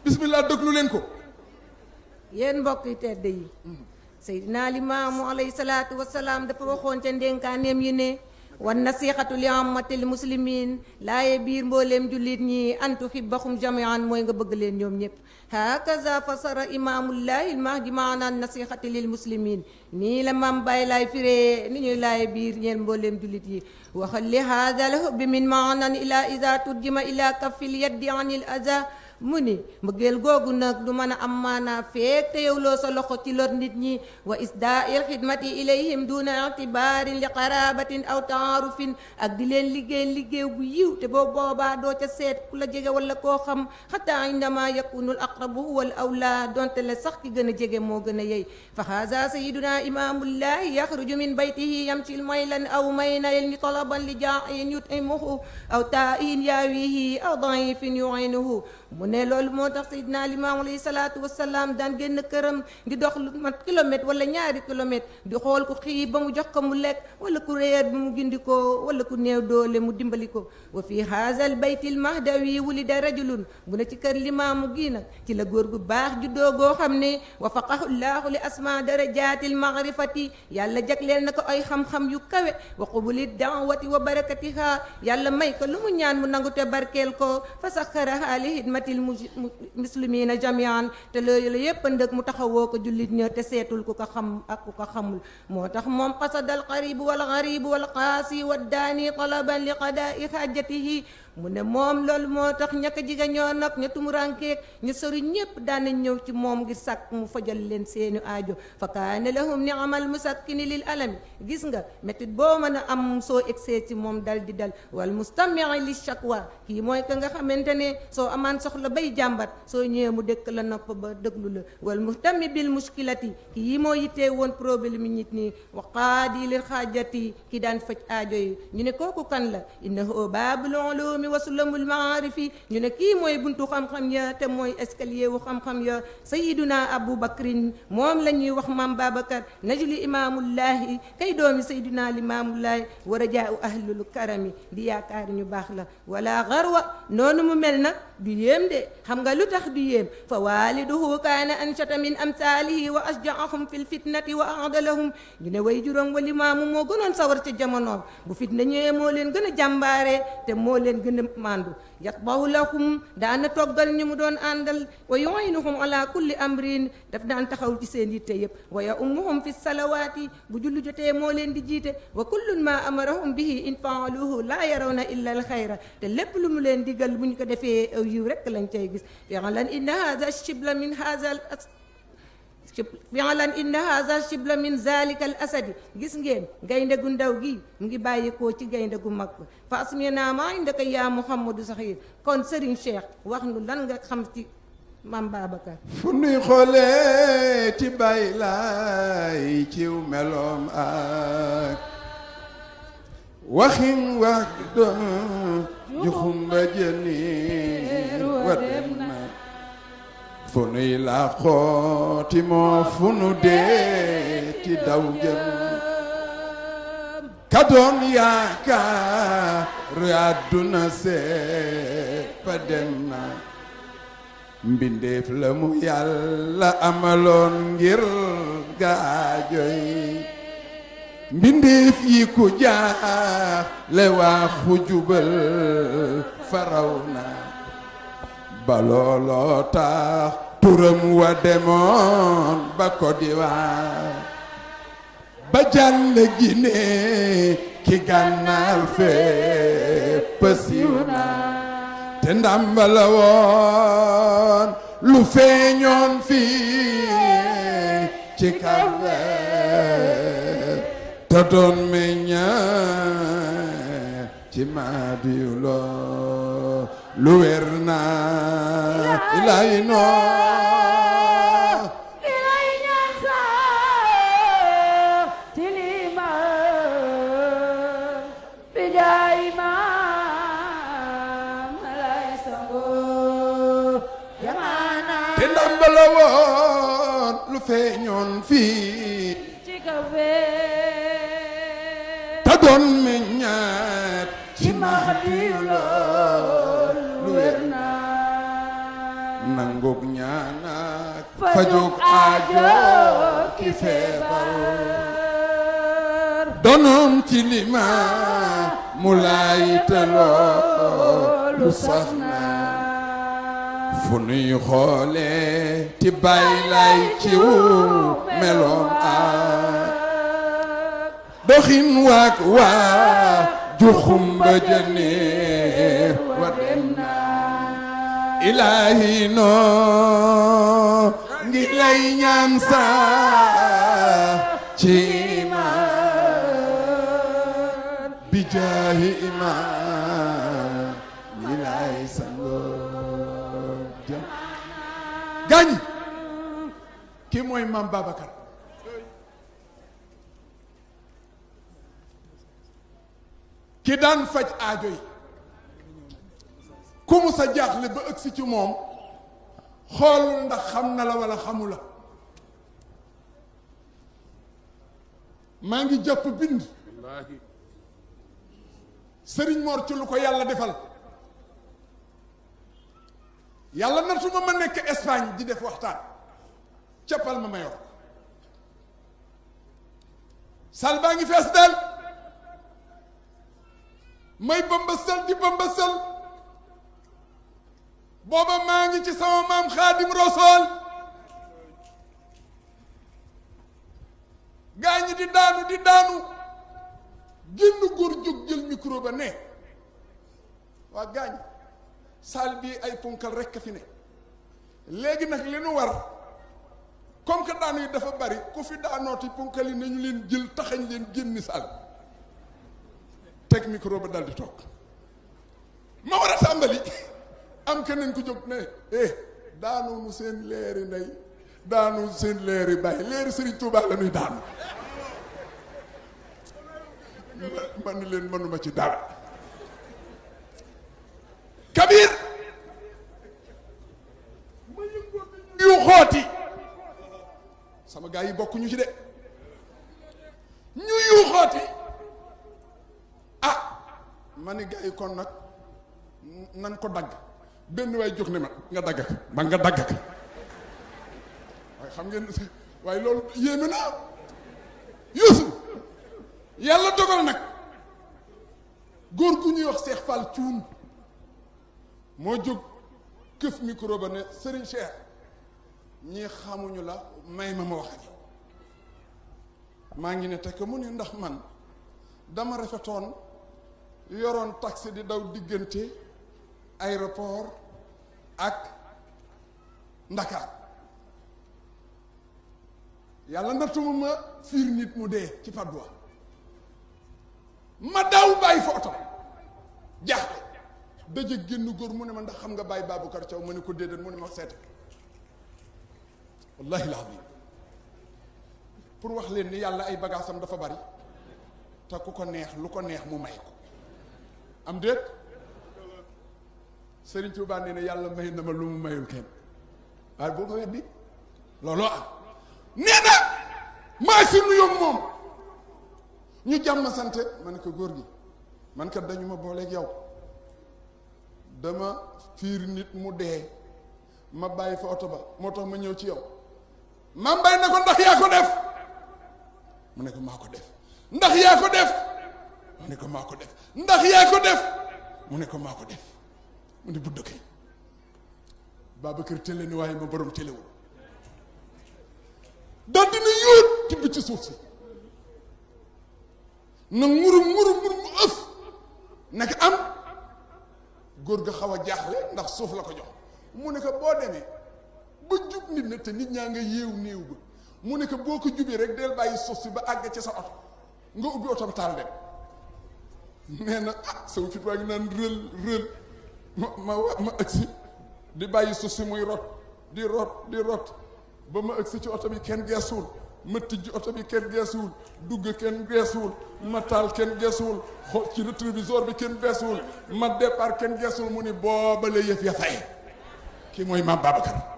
bismillah déglu leen ko yéen mbokk yi tedd yi seydina limaamu alayhi salaatu wasalaam dafa waxoon ca ndénkaaneem yi ne wan nasixatu li ammatil muslimin laaye biir mbooleem jullit ñi an tuhibbahum jamian mooy nga bëgg leen ñoom ñëpp hakaza fasara imaamullahi almahdi maanaan nasixati lil muslimin nii la mam bàyyi laay firee ni ñuy laaye biir ñeen mbooleem jullit yi waxal li hada al hubbi min maanan ila ida turjima ila kaffil yaddi anil aza mu ni mbëggeel googu nag du mën a am maanaa feek te yowloo sa loxo ci lor nit ñi wa isdaa'il xidmati ilayhim duna itibaarin li qarabatin aw taarufin ak di leen liggéey liggéey bu yiw te boo boobaa doo ca seet ku la jege wala koo xam xataa indama yakunu al aqrabu huwa al awla donte le sax ki gën a jege moo gën a yey fa haza sayiduna imamullahi yaxruju min baytihi yamshi maylan aw maynayn talaban li jaain yutimuhu aw taain yaawihi aw daifin yuinuhu mu ne loolu moo tax Seydina Limaamu alayhi salaatu wasalaam daan génn këram di dox lu mat kilomètre wala ñaari kilomètre di xool ku xiif ba mu jox ko mu lekk wala ku réer bi mu gindi ko wala ku néew doole mu dimbali ko wa fi haazal baytil mahdawi wulida rajulun bu ne ci kër limaamu gii nag ci la góor gu baax juddoo goo xam ne wafaqahu llaahu li asma darajaatil maarifati yàlla jagleel na ko ay xam-xam yu kawe wa qubuli daawati wa barakatiha yàlla may ko lu mu ñaan mu nangu te barkeel ko fa saxaraha li xidmatil muslimina jamian te loolu la yépp ndëg mu taxawoo ko jullit ña te seetul ku ko xam ak ku ko xamul moo tax moom qasadal qaribu wal garibu wal qaasi wa daani talaban li qadaai xaajatihi mu ne moom loolu moo tax ñaka jiga ñoo nag ña tumurankeeg ñu sori ñépp daanañ ñëw ci moom ngir sàkk mu fajal leen seeni aajo fa kaane lahum ni amal musakkini lil alami gis nga métit boo mën a am soo egsee ci moom dal di dal wal mustamii li shakwa kii mooy ka nga xamante ne soo amaan soxla bay jàmbat soo ñëwee mu dëkk la nopp ba dëglu la wal muhtami bil muskilati kii moo yittee woon problème yi nit ñi wa qaadi lil xaajati ki daan faj aajo yi ñu ne kooku kan la innahu baabul ulumi wasulamul maarifi ñu ne kii mooy buntu xam-xam ya te mooy escalier wu xam-xam ya sayiduna abou bakrin moom la ñuy wax maam babacar najli imaamullahi kay doomi sayiduna limaamullahi wa rajaau ahlul karami di yaakaar ñu baax la wala garwa noonu mu mel nag du yéem de xam nga lu tax du yéem fa waliduhu kaana anshata min amsaalihi wa asjaahum fi lfitnati wa aadalahum ñu ne way juróom wa limaamu moo gënoon sawar ca jamonoom bu fitna ñëwee moo leen gën a jàmbaare te moo leen gën a mandu yatbahu lahum daana toggal ñu mu doon àndal wa yuinuhum ala kulli amrin daf daan taxaw ci seen yitte yëpp wa ya ummuhum fi salawaati bu jullu jotee moo leen di jiite wa kullun ma amarahum bihi in faaluhu laa yarawna illa al xayra te lépp lu mu leen digal bu ñu ko defee aw yiw rekk lañ cay gis fi'lan inna hadha shibla min hadha al fi'lan inna hadha shibla min zalika al asadi gis ngeen gaynde gu ndaw gi mu ngi bàyyikoo ci gaynde gu mag fa asmina ma indaka yaa muhammadu saxiir kon Serigne Cheikh wax nu lan nga xam ci maam Babacar fu nuy xoolee ci bàyyi laay ciw meloom ak waxin wax doon juxumba jëniir wa dem na fu nuy làqooti moo fu nu dee ci daw jëm ka doon yaakaar àdduna sépp dem na mbindeef la mu yàlla amaloon ngir gaajoy mbindeef yi ku jaaxle waa xujubal faraw na ba looloo tax turam wa demoon ba Côte d'Ivoire ba jàll Guinée ki gànnaar fépp siiw na te ndàmbala woon lu feeñoon fii ci kawe te doon meñña ci maadiyu loo lu wér na ilay noo ilay ñaan sax ci limaan bi jaay maam lay sango jamaana te ndàmbala woon lu feeñoon fii ci kafe te doon meññaat ci ci maadiyu lool lu wér na nangug ñaanak fajug fajug aajo aajo ki feebar donoom ci lima mu laay taloo lu sax na fu nuy xoole ti bàyyi lay ciw meloom a doxin waak waa juxum ba jëneer wa dem na ilaahi noo ngi lay ñaan sax ci imaan bi jaahi imaan ñi lay sangoo jam gaañ kii mooy maam Babacar ki daan faj aajo yi ku mu sa jaaxle ba ëgsi ci moom xoolul ndax xam na la wala xamu la maa ngi jàpp bind sëriñ Mor ci lu ko yàlla defal yàlla natuma ma nekk Espagne di def waxtaan cappal ma ma yor sal baa ngi fees del may bëmbësal di bëmbësal booba maa ngi ci sama maam xaadim rosool gaa ñi di daanu di daanu génn góor jóg jël micro ba ne waa gaa ñi saal bii ay punkal rekk fi ne léegi nag li nu war comme que daanu yi dafa bari ku fi daanooti punkal yi nañu leen jël taxañ leen génni saal teg micro ba dal di toog ma war a tàmbali am keneen ku jóg ne eh daanu nu seen leeri ndey daanu seen leeri bàyyi leeri Serigne Touba la ñuy daanu ma ni leen mënuma ci dara Kabir ma yëngoo yu xooti sama gaa yi bokkuñu ci de ñu yu xooti ah ma ni gaa yi kon nag nan ko dagg benn waay jóg ne ma nga dagg ka ma nga dagg ka waaye xam ngeen waaye loolu yéeme na Yuusu yàlla dogal nag góor gu ñuy wax Seex Fall cuun moo jóg këf micro ba ne Serigne Cheikh ñii xamuñu la may ma ma wax ak maa ngi ne tekk mu ne ndax man dama rafetoon yoroon taxi di daw diggante aéroport ak Ndakaar yàlla nattuma ma fiir nit mu dee ci Padois ma daw bàyyi fa oto jaaxle daje génn góor mu ne ma ndax xam nga bàyyi Babacar Thiaw ma ne ko déedéet mu ne ma seete wallahi laadim pour wax leen ni yàlla ay bagaasam dafa bari te ku ko neex lu ko neex mu may ko am déet Sëriñ Tuubaa nee na yàlla may na ma lu mu mayul kenn waaye boo ko weddi looloo am nee na maa si nuyoog moom ñu jàmm sante ma ne ko góor gi man kat dañu ma booleeg yow dama fiir nit mu dee ma bàyyi fa oto ba moo tax ma ñëw ci yow ma mbay na ko ndax yaa ko def mu ne ko maa ko def ndax yaa ko def mu ne ko maa ko def ndax yaa ko def mu ne ko maa ko def mu ne budd kay Babacar télé ni waaye ma borom téléwul dal dina yóot tibb ci suuf si na nguru nguru nguru mu ëf naka am góor ga xaw a jaaxle ndax suuf la ko jox mu ne ko boo demee ba jub nit na te nit ñaa nga yéew néew ba mu ne ko boo ko jubee rek del bàyyi suuf si ba àgg ci sa oto nga ubbi oto ba taal dem nee na ah saw fit waa ngi naan rël rël ma ma wa ma agsi di bàyyi suuf si muy rot di rot di rot ba ma agsi ci oto bi kenn geesuwul ma tijji oto bi kenn geesuwul dugg kenn geesuwul ma taal kenn geesuwul xool ci rétroviseur bi kenn geesuwul ma départ kenn geesuwul mu ni booba la yëf ya fay kii mooy maam Babacar